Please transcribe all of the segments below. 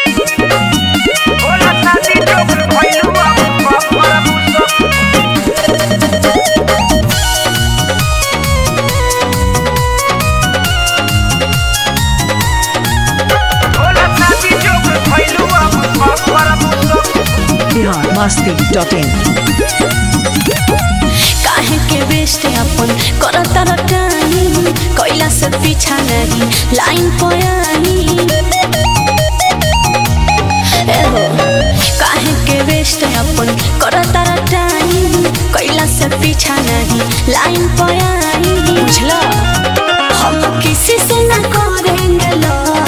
Bihar Masti dot in काहे के best अपन करता रटानी कोइला से पीछा नहीं लाइन पोयानी एहो काहे के बेस्ट अपन करता रटानी कोइला से पीछा नहीं लाइन पोयानी बुझला हम किसी से ना करेंगे love।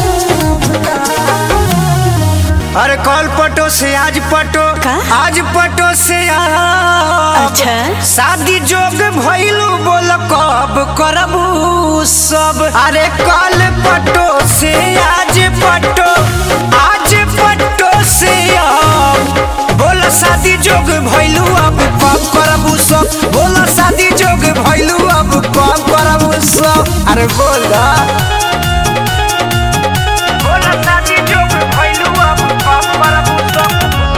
अरे कल पटो से आज पटो का? आज पटो से आज अच्छा शादी जोग भइलू बोल कब करबू सब अरे कल पटो से आज पटो आज पटो से अब बोल शादी जोग भइलू अब कब करबू सब बोल शादी जोग भइलू अब कब करबू सब अरे बोल बोल शादी जोग भइलू अब कब करबू सब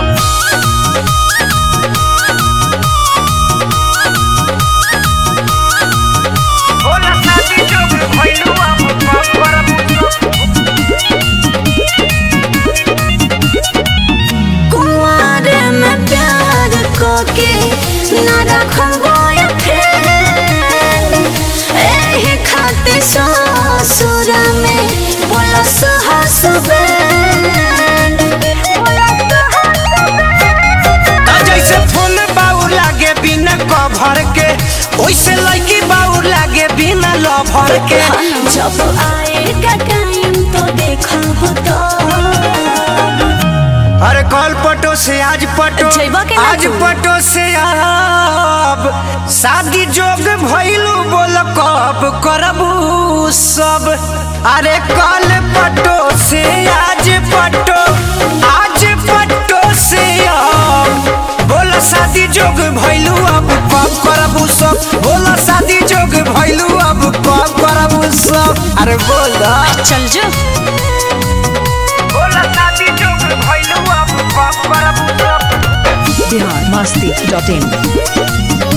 बोल शादी जोग भइलू अब कब करबू सब कुंवारे में प्यार को के न रखबो एही खातिर ससुर में पुलिस हसबैंड ता जैसे फोन बाउर लागे बिना कभर के ओइसे लड़की बाउर लागे बिना लभर के जब आएगा टाइम तो देखा तो अरे कल पटो से आज पटो जइबा के ना आज तू? पटो से अब शादी जोग भइलू बोल कब करबू सब अरे कल पटो से आज पटो आज पटो से अब बोल शादी जोग भइलू अब कब करबू सब बोल शादी जोग भइलू अब कब करबू सब अरे बोल चल जो बोल शादी जोग भइलू अब कब करबू सब बिहार मस्ती डॉट इन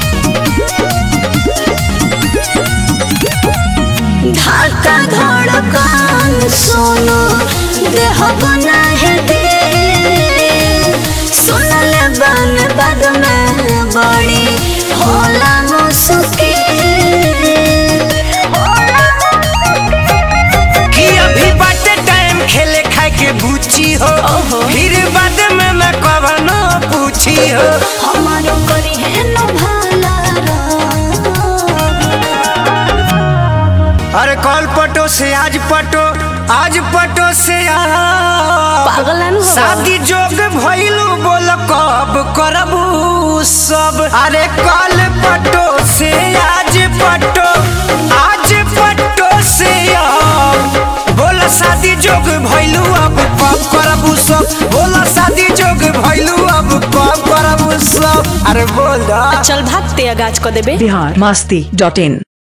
धड़का धड़कन सोनो देह बना है दे सुनले बन बद में बड़ी होला मुश्किल कि अभी बाटे टाइम खेले खाए के बूची हो ओहो। फिर बाद में मैं कवनो पूछी हो हमारो करी है न भाला रब। अरे कल पटो से आज पटो आज पटो से अब पागलन हो शादी जोग भइलू बोल कब करबू सब अरे कल पटो से आज पटो आज पटो से अब बोल शादी जोग भइलू अब कब करबू सब बोल शादी जोग भइलू अब कब करबू सब अरे बोल दा चल भागते गाछ को देबे बिहार मस्ती डॉट इन